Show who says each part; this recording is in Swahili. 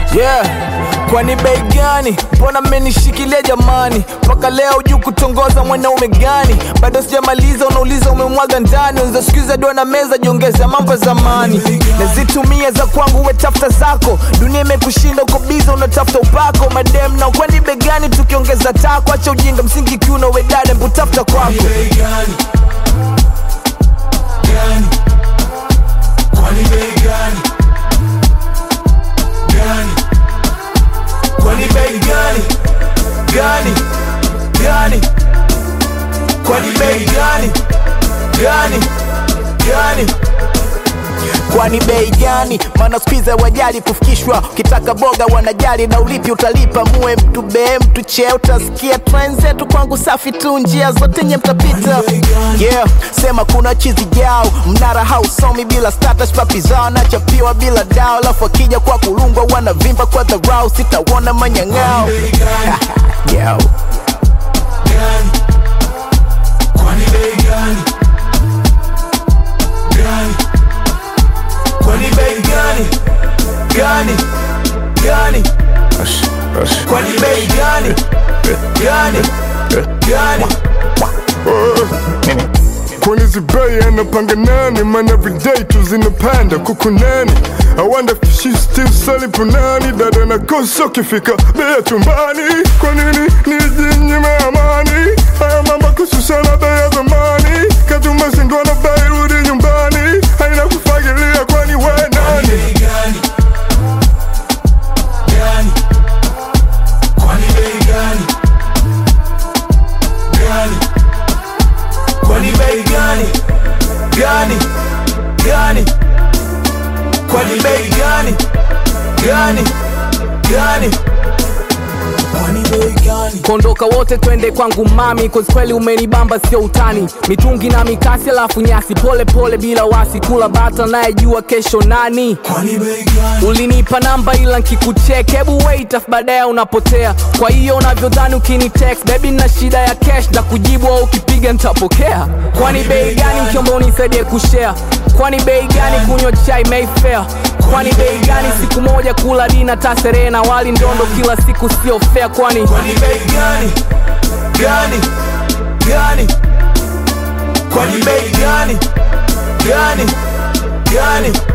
Speaker 1: yeah kwani bei gani mbona mmenishikilia jamani mpaka leo juu kutongoza mwanaume gani bado sijamaliza unauliza umemwaga ndani unza sikiza dua na meza jiongeza mambo ya zamani nazitumia za kwangu we tafuta zako dunia imekushinda uko biza unatafuta upako madem na kwani bei gani tukiongeza tako acha ujinga msingi kiuno we dada mbutafuta kwako
Speaker 2: bei gani gani kwani bei gani gani
Speaker 1: kwani bei gani gani gani kwani bei gani gani gani kwani bei gani maana skuiza wajali kufikishwa ukitaka boga wanajali na ulipi utalipa muwe mtu bee mtu chee utasikia tren zetu kwangu safi tu njia zote nye mtapita yeah sema kuna chizi jao mnara hausomi bila status papi zao nachapiwa bila dao alafu akija kwa kulungwa wanavimba kwa dharau sitawona manyang'ao Yo.
Speaker 2: gani kwani bei gani gani
Speaker 1: kwani bei gani gani gani kwani bei gani gani gani
Speaker 3: Kwani zibei anapanga nani man everyday tu zinapanda kuku nani I wonder if she still selling punani dada na kosa ukifika bei chumbani kwa nini nijinyime amani haya mambo kususana bei ya zamani katuma sindwana bei rudi nyumbani haina kufagilia kwani we nani
Speaker 2: bei gani gani kwani bei gani gani
Speaker 1: kwani bei gani gani gani kwani bei gani gani gani
Speaker 2: kwani bei gani
Speaker 4: kondoka wote twende kwangu mami cause kweli umenibamba sio utani mitungi na mikasi alafu nyasi pole pole bila wasi kula bata nayejua kesho nani
Speaker 2: kwani bei gani
Speaker 4: ulinipa namba ila nkikuchek hebu wait afu baadaye unapotea kwa hiyo unavyodhani ukinitext bebi na shida ya cash na kujibu au ukipiga nitapokea kwani bei gani mkiomba unisaidie kushare kwani bei gani kunywa chai mayfair kwani bei gani siku moja kula dina taserehe na wali ndondo kila siku sio fair kwani
Speaker 1: kwani bei gani gani gani kwani bei gani gani gani